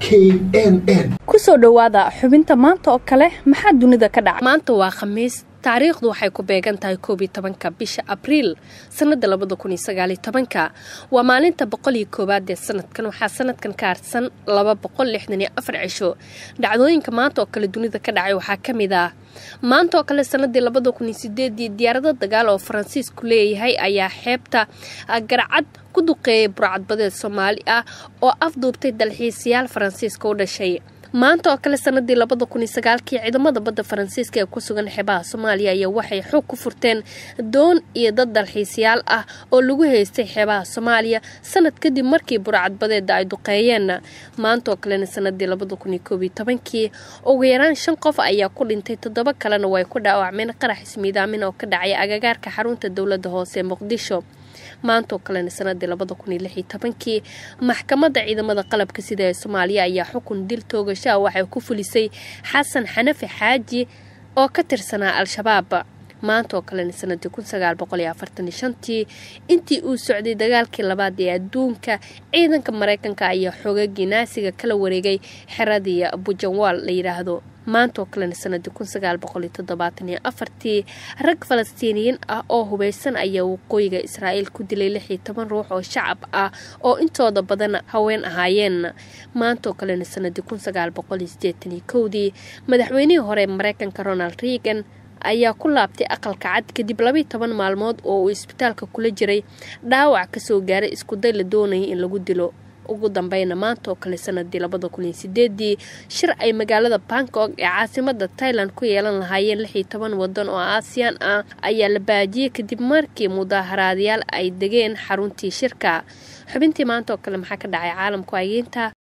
n n kusoo dhowaada xubinta maanta oo kale maxaa dunida ka dhaca maanta waa khamiis taariikhdu waxay ku beegan tahay koob iyo tobanka bisha abriil sanada labada kun iyo sagaal iyo tobanka waa maalinta boqol iyo koowaad ee sanadkan waxaa sanadkan ka harsan laba boqol lixdan iyo afar cisho dhacdooyinka maanta oo kale dunida ka dhacay waxaa ka mid ah maanta oo kale sanadii labada kun iyo sideedii diyaarado dagaal oo faransiisku leeyahay ayaa xeebta garcad ku duqeeyay burcadbadeed soomaali ah oo afduubtay dalxiisayaal faransiiska u dhashay maanta oo kale sanadii labada kun iyo sagaalkii ciidamada badda faransiiska ee ku sugan xeebaha soomaaliya ayaa waxay xoog ku furteen doon iyo dad dalxiisayaal ah oo lagu haystay xeebaha soomaaliya sanad kadib markii burcadbadeeda ay duqeeyeen maanta oo kalena sanadii labada kun iyo koob iyo tobankii ugu yaraan shan qof ayaa ku dhintay toddoba kalena way ku dhaawacmeen qarax ismiidaamin oo ka dhacay agagaarka xarunta dowladda hoose ee muqdisho maantaoo kalena sanadii labada kun iyo lix iyo tobankii maxkamadda ciidamada qalabka sida ee soomaaliya ayaa xukun dil toogashaha waxay ku fulisay xasan xanafi xaaji oo ka tirsanaa al-shabaab maanta oo kalena sanadii kun sagaal boqol iyo afartan iyo shantii intii uu socday dagaalkii labaad ee adduunka ciidanka mareykanka ayaa xoogagii naasiga kala wareegay xeradii bujanwaal la yidhaahdo maanta oo kalena sanadii kun sagaal boqol iyo toddobaatan iyo afartii rag falastiiniyiin ah oo hubeysan ayaa waqooyiga israa'iil ku dilay lix iyo toban ruux oo shacab ah oo intooda badan haween ahaayeen maanta oo kalena sanadii kun sagaal boqol iyo sideetan iyo kowdii madaxweynihii hore mareykanka ronald reagan ayaa ku laabtay aqalka cad kadib labaiyo toban maalmood oo uu isbitaalka kula jiray dhaawac kasoo gaaray iskuday la doonayay in lagu dilo ugu dambeyna maanta oo kale sanadii labada kun iyo sideedii shir ay magaalada bangkok ee caasimada tailand ku yeelan lahaayeen lix iyo toban wadan oo aasiyaan ah ayaa la baajiyey kadib markii mudaaharaadyaal ay degeen xaruntii shirka xubintii maanta oo kale maxaa ka dhacay caalamku ageynta